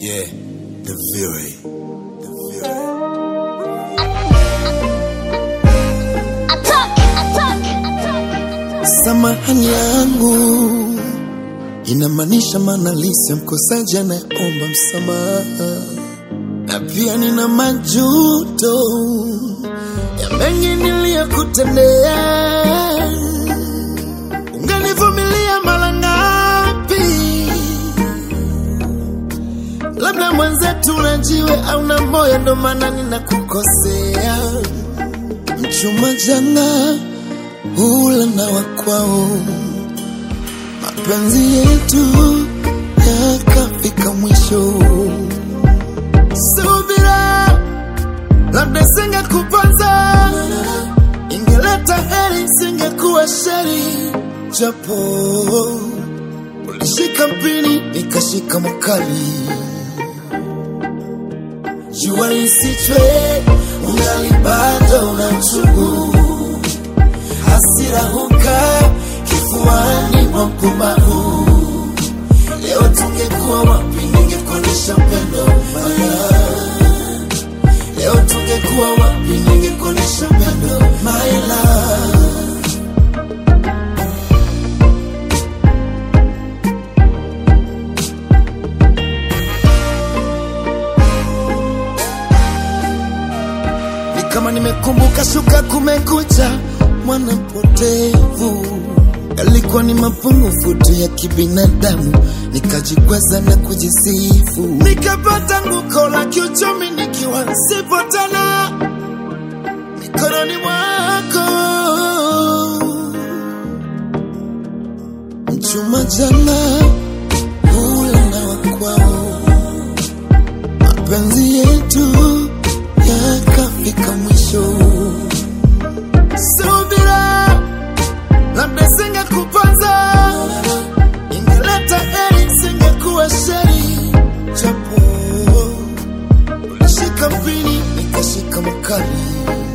Yeah, the Fury. The Fury. Attack! Attack! Attack! Samahani yangu inamaanisha maandalizi ya mkosaji anayeomba msamaha, na pia nina majuto ya mengi niliyokutendea. Ungenivumilia mara ngapi? Labda mwenzetu unajiwe au na moyo, ndo maana ninakukosea. Mchuma jana hula na wakwao, mapenzi yetu yakafika mwisho. Subira, labda singekuponza, ingeleta heri, singekuwa sheri, japo ulishika mpini nikashika makali. Jua lisichwe, ungali bado una uchungu hasira huka kifuani mwa mpumbavu. Leo tungekuwa wapi, ningekuonyesha upendo maya. Leo tungekuwa wapi, ningekuonyesha upendo my love. ni kama nimekumbuka shuka kumekucha mwana mpotevu yalikuwa ni mapungufu tu ya kibinadamu nikajikweza na kujisifu nikapata nguko la kiuchumi nikiwa sipo tena mikononi mwako mchuma jana ule na wakwao mapenzi yetu yakafika mwisho. Subira, labda singekuponza, ingeleta heri, singekuwa sheri, japo ulishika mpini nikashika makali.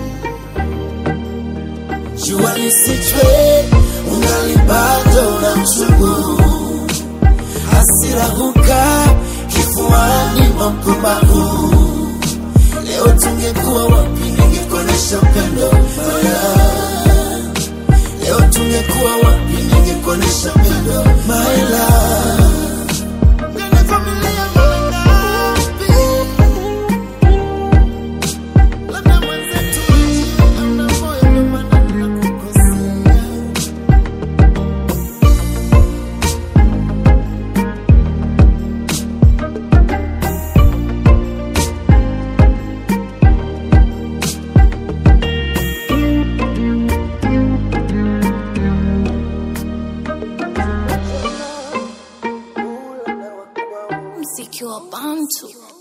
Jua lisichwe, ungali bado na mchungu, hasira huka kifuani mwa mpumbavu. Leo tungekuwa wapi, ningekuonyesha upendo maya. Leo tungekuwa wapi, ningekuonyesha upendo my love. Ungenivumilia mara ngapi? Labda mwenzetu hauna moyo, ndio maana ninakukosea. Mziki wa Bantu.